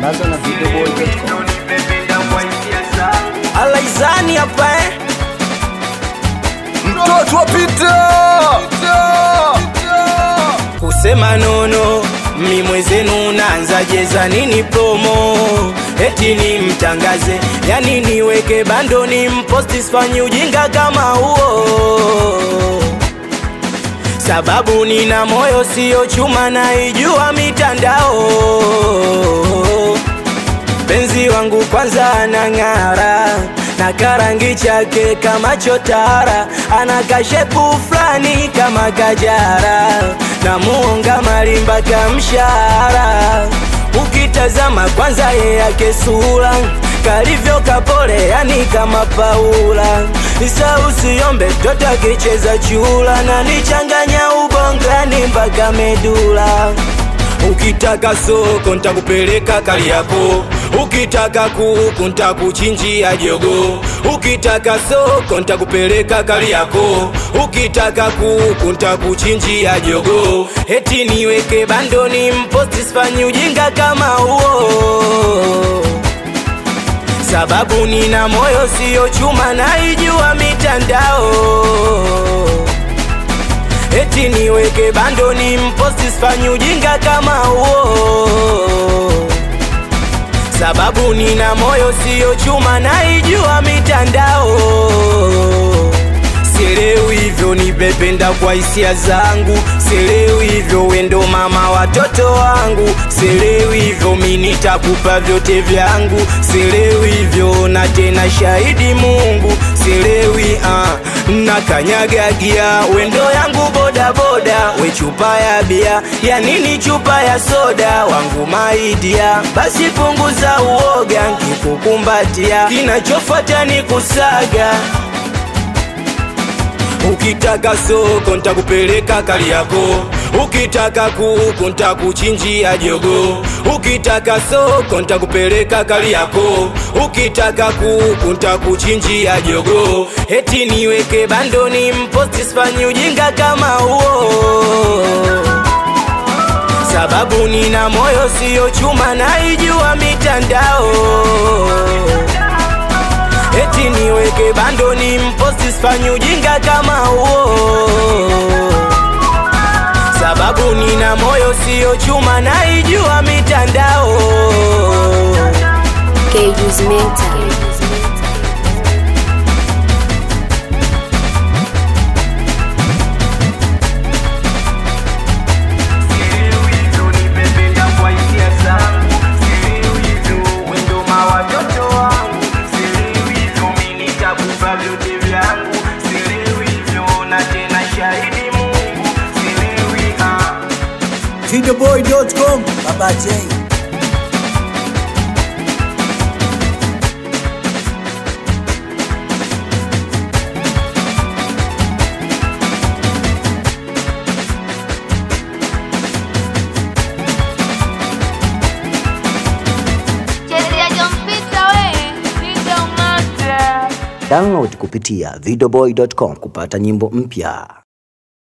Sambaza na videoboy.com. alaizani hapa eh? mtoto wa Pita kusema nono mi mwezenu naanza jeza nini promo eti ni mtangaze yani niweke bando ni mposti sifanyi ujinga kama huo sababu nina moyo sio chuma naijua mitandao penzi wangu kwanza anang'ara na karangi chake kama chotara ana kashepu fulani kama kajara na muonga malimba kamshara ukitazama kwanza ye yake sura kalivyo kapole yani kama paula isa usiombe toto akicheza chula na nichanganya ubongani mpaka medula ukitaka soko ntakupeleka Kariakoo, ukitaka kuku ntakuchinjia jogo, ukitaka soko ntakupeleka Kariakoo, ukitaka kuku ntakuchinjia jogo, eti niweke bandoni mposti sifanyi ujinga kama huo sababu nina moyo sio chuma naijua mitandao eti niweke bando ni mposti sifanyi ujinga kama huo sababu nina moyo sio chuma naijua mitandao sielewi hivyo nipependa kwa hisia zangu sielewi hivyo wendo mama watoto wangu sielewi hivyo mi nitakupa vyote vyangu sielewi hivyo na tena shahidi mungu sielewi uh, na kanyagagia wendo yangu bodaboda we chupa ya bia ya nini chupa ya soda wangu maidia basi punguza uoga nkikukumbatia kinachofuata ni kusaga ukitaka soko ntakupeleka Kariakoo, ukitaka kuku ntakuchinjia jogo, ukitaka soko ntakupeleka Kariakoo, ukitaka kuku ntakuchinjia jogo, eti niweke bandoni mposti sifanyi ujinga kama huo sababu nina moyo sio chuma naijua mitandao eti niweke bando ni mposti sifanyi ujinga kama huo sababu nina moyo sio chuma naijua mitandao Cages Mental. Videoboy.com. Baba J. Chezea John Peter we, Linda Umate. Download kupitia videoboy.com kupata nyimbo mpya.